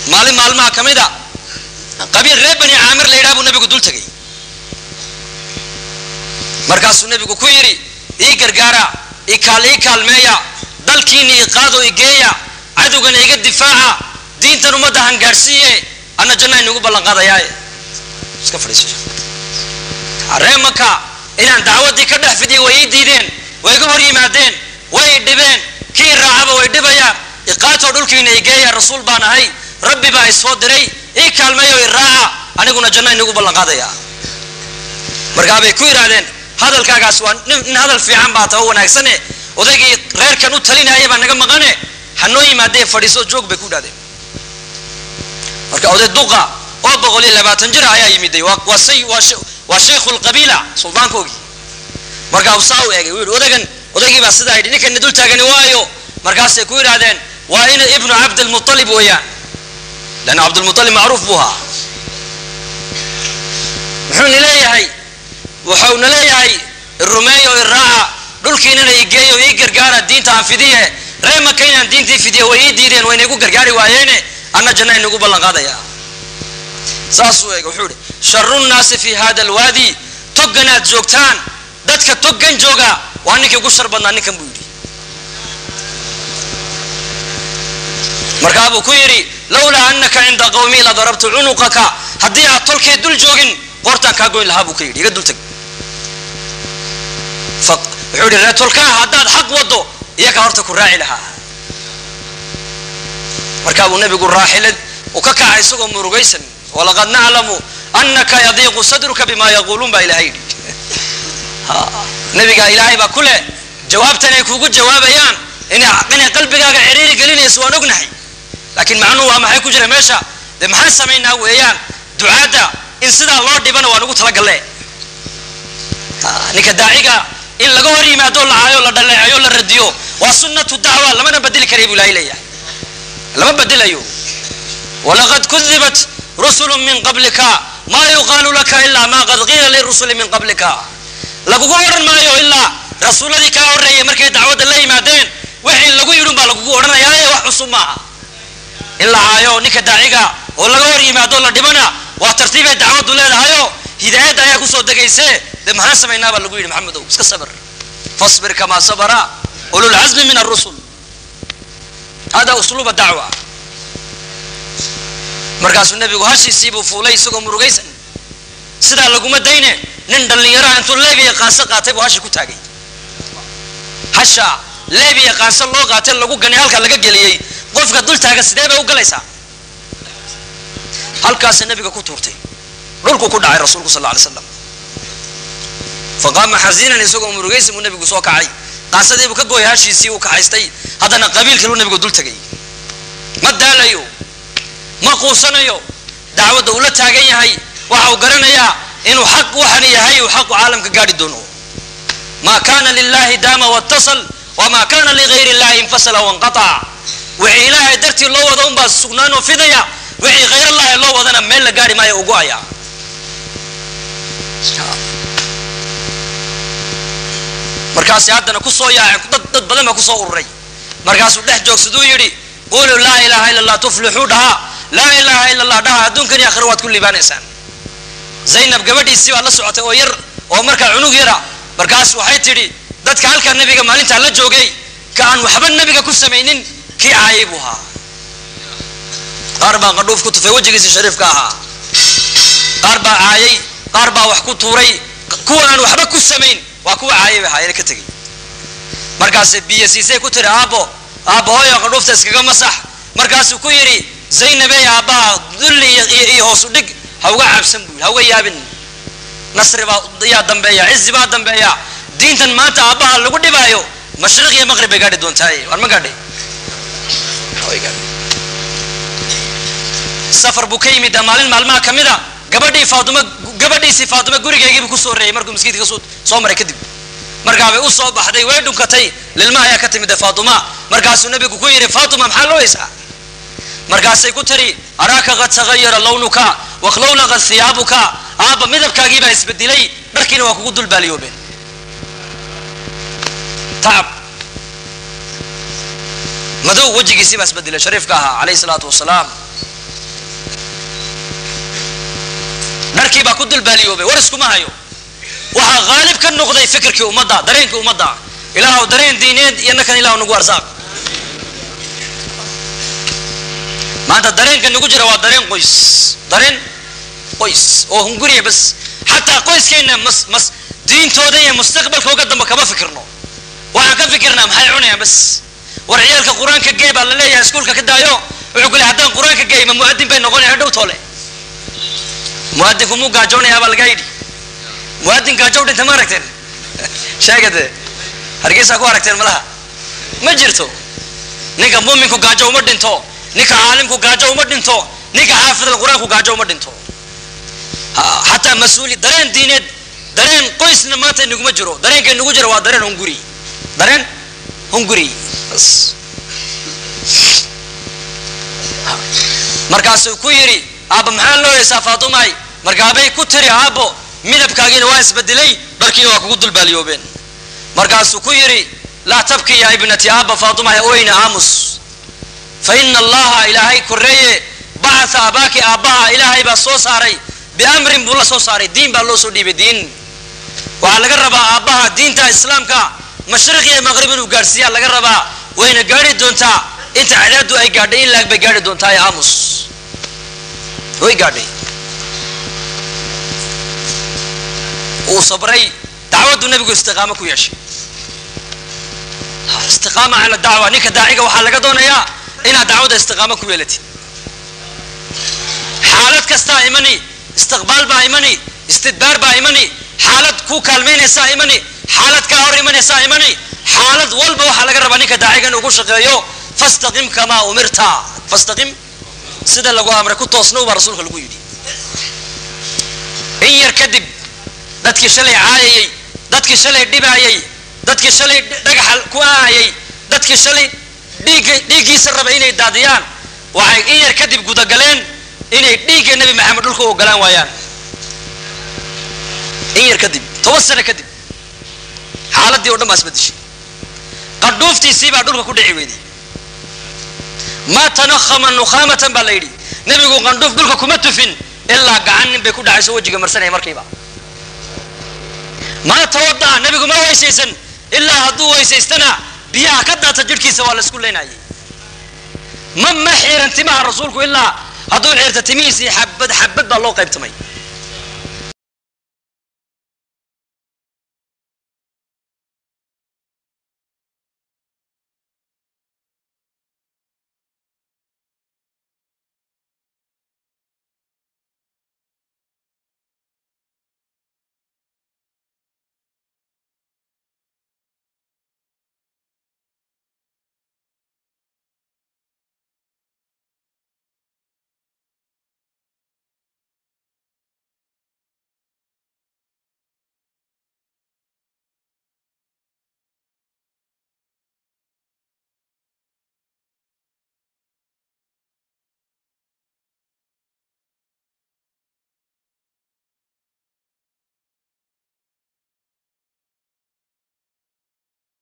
maalin maalmaha ka mid a qabiil reer bani caamir la yidhaha buu nabigu dul tegay markaasuu nebigu ku yidhi ii gargaara ii kaal ii kaalmeeya dalkiina ii qaado ii geeya cadowgana iga difaaca diintan ummadda hangaadhsiiye anna janna inugu ballan qaadayaaye iska fadhiiso ree maka inaan dacwaddii ka dhex fidiyo way ii diideen way iga hor yimaadeen way i dhibeen kii raacaba way dhibayaan iqaatoo dhulkiina i geeya rasuul baan ahay rabbi baa isoo diray ii kaalmeeyo i raaca aniguna janna inugu ballan qaadaya markaa bay ku yidhaahdeen hadalkaagaas waa nin hadal fiican baa taba wanaagsane odaygii reerkan u talinaya baa naga maqane hanoo yimaadee fadhiiso joog bay ku yidhahdeen marka oday duqa oo boqol iyo labaatan jir ayaa yimiday waa say waa shaykhu lqabiila suldaankoogii markaa saa u eegay wuu yidhi odagan odaygii baa sidaa yidhi ninkana dul taagani waayo markaasay ku yidhaahdeen waa ina ibnu cabdilmualib weeyaan lanna cabdilmualib macruuf buu ahaa muxuuna leeyahay wuxuuna leeyahay irumeeyo iraaca dhulkiinana i geeyo ii gargaara diinta aan fidiye ree maka inaan diintii fidiye way ii diideen wayna igu gargaari waayeene anna janna inagu ballan qaadaya saasuu eega wuxuu ihi sharu nnaasi fi hada alwaadi togganaad joogtaan dadka toggan jooga waa ninkii ugu shar badnaa ninkan buu yidhi markaa buu ku yidhi lawlaa anaka cinda qawmii la darabtu cunuqaka haddii aad tolkee dul joogin qoortaan kaa goyn lahaa buu ka yidhi iga dul tag wuxuu yidhi ree tolkaa haddaad xaq waddo iyaga horta ku raaci lahaa markaa buu nebigu raaxilad uu ka kacay isagoo murugaysan walaqad naclamu anaka yadiiqu sadruka bima yaquuluun baa ilahay yidhi nebigaa ilaahay baa ku leh jawaabtan ay kuugu jawaabayaan inay qalbigaaga ciriiri gelinayso waan ognahay laakiin macnuhu waa maxay ku jira meesha dee maxaan samaynaa weeyaan ducaadda in sidaa loo dhibana waan ugu talagalle ninka daaciga in laga hor yimaado la caayo la dhaleecayo la radiyo waa sunnatu dacwa lamana bedeli karay buu ilahay leeyahay lama bedelayo walaqad kudibat rusulu min qablika maa yuqaalu laka ilaa ma qad qiila lirusuli min qablika lagugu odhan maayo ilaa rasuuladii kaa horreeyay markay dacwadda la yimaadeen wixii lagu yidhun baa lagugu odhanayaaye wax cusub maaha in la caayo ninka daaciga oo laga hor yimaado la dhibana waa tartiibay dacwaddu leedahayo hidaayadda ayaa kusoo degayse dee maxaan samaynaa baa lagu yidhi maxamedow iska sabir fasbir kamaa sabara ululcazmi min arusul hada usluuba dacwa markaasuu nebigu hashiisii buu fuulay isagoo murugaysan sidaa laguma dayne nin dhallinyaraha intuu leebiya qaanso qaatay buu hashi ku taagay hasha leebiya qaanso loo qaatay lagu ganay halkaa laga geliyey qofka dul taaga sidee bay u galaysaa halkaasa nebiga ku tuurtay dhulku ku dhacay rasuulku sal alay slam faqaama xasiinan isagoo murugaysan buu nebigu soo kacay qaansadii buu ka gooyay hashiisii uu kaxaystay haddana qabiilkiiluu nebigu dul tegay ma daalayo ma quusanayo dacwadda uu la taagan yahay waxa uu garanayaa inuu xaq waxan yahay uu xaqu caalamka gaadhi doono maa kana lilahi daama watasal wamaa kana ligayr illahi infasala wanqatac wixii ilaahay dartii loo wada unbaa sugnaanoo fidaya wixii hayr allahi loo wadana meel la gaari maayo ugu aya markaasi haddana kusoo yaacay dad dad badan baa kusoo ururay markaasuu dhex joogsaduu yidhi quluu laa ilaha illa allah tuflixuu dhahaa laa ilaha illa allah dhaha adduunkan iyo akhira waad ku liibaanaysaan zaynab gabadhiisii baa la socotay oo yar oo markaa cunug yara markaas waxay tidhi dadka halkaa nebiga maalintaa la joogay ka aan waxba nebiga ku samaynin kii caayay buu ahaa qaar baa qadhuuf ku tufay wejigiisii shariifka ahaa qaar baa caayay qaar baa wax ku tuuray kuwa aan waxba ku samayn waa kuwa caayay bay ahaayeen ka tegey markaase biyo siisay ku tiri aabbo aabbo hooyo qadhuufta iskaga masax markaasuu ku yidhi zaynabey aabbaha dulli iyo hoosu dhig ha uga cabsan buu ha uga yaabin nasri baa yaa dambeeya cizi baa dambeeya diintan maanta aabbaha lagu dhibaayo mashriq iyo maqrib bay gaadhi doontaaye war ma gaadhay safar buu ka yimid maalin maalmaha ka mid a gabadhii faatuma gabadhiisii faatuma gurigeygiibuu kusoo horeeyey markuu maskiidka kasoo soo maray kadib markaabay u soo baxday way dhunkatay lilma ayaa ka timida faatuma markaasuu nabigu ku yidhi faatuma maxaa looyeysaa markaasay ku tiri araaka qad tagayara lawnuka wakhlowlaqad hiyaabuka aabba midabkaagii baa isbedelay dharkiina waa kugu dulbaaliyoobeen tacab madow wejigiisii baa isbedelay shariifka ahaa calayhi salaatu wasalaam dharkii baa ku dulbaaliyoobay war iskuma hayo waxaa haalib ka noqday fikirkii ummadda dareenkii ummadda ilaahu dareen diineed iyo nakan ilahu nagu arsaaq maanta dareenka nagu jira waa dareen qoys dareen qoys oo hunguriya bas xataa qoyskeenna mas mas diintooda iyo mustaqbalkooga dambe kama fikirno waxaan ka fikirnaa maxay cunayaan bas war ciyaalka qur-aanka gey baa la leeyahay iskuulka ka daayo wuxuu ku leey haddaan qur-aanka gey ma mu'adin bay noqonaya dhow toole mu'adinku muu gaajoonayaa baa lagaa yidhi mu'adin gaajow dhinta ma aragteen sheegade hargeysaa ku aragteen malaha ma jirto ninka muuminku gaajo uma dhinto ninka caalimku gaajo uma dhinto ninka xaafidal qur-aanku gaajo uma dhinto xataa mas-uuli dareen diineed dareen qoysna maanta inaguma jiro dareenka inagu jiro waa dareen hunguri dareen hunguri bas markaasuu ku yidhi aabba maxaa loo heesaa faatumay markaabay ku tiri aabbo midabkaagiina waa isbedelay dharkiina waa kugu dulbaaliyoobeen markaasuu ku yidhi laa tabki ya ibnati aabba faatumay oyna aamus fa ina allaha ilaahay koreeye bacatha abaaki aabbaha ilaahay baa soo saaray biamrin buu la soo saaray diin baa loo soo dhiibay diin waxaa laga rabaa aabbaha diinta islaamka mashriq iyo maqrib inuu gaadhsiiyaa laga rabaa wayna gaadhi doontaa inta cadaadu ay gaadhay in laag bay gaadhi doontaa ee aamus way gaadhay uu sabray dacwaddu nebigu istiqaamo ku yeeshay istiqaama cala dacwa ninka daaciga waxaa laga doonayaa inaad dacwadda istiqaamo ku yeelatid xaalad kastaa imani istiqbaal baa imani istidbaar baa imani xaalad ku kaalmaynaysaa imani xaalad kaa hor imanaysaa imani xaalad walba waxaa laga rabaa ninka daaciga inuu ku shaqeeyo fastaqim kamaa umirta fastaqim sida lagu amray ku toosnow baa rasuulka lagu yidhi in yar kadib dadkii shalay caayayey dadkii shalay dhibaayay dadkii shalay dhagaxa ku aayay dadkii shalay dhiig dhiiggiisa raba inay daadiyaan waxay in yar kadib gudagaleen inay dhiigga nebi maxamed dhulka u ogolaan waayaan in yar kadib toban sano kadib xaaladii o dhan baa isbedeshay qadhuuftiisii baa dhulka ku dhici weyday ma tanahama nukhaamatan baa la yidhi nebigu qandhuuf dhulka kuma tufin ilaa gacan nin bay ku dhacayso wejiga marsanaya markiiba ma tawada'a nebigu ma weysaysan ilaa hadduu weysaystana biyaha ka daata jidhkiisa waa la isku leynayay ma ma xiiran timaha rasuulku ilaa hadduu xiirta timihiisii xabad xabad baa loo qaybtamay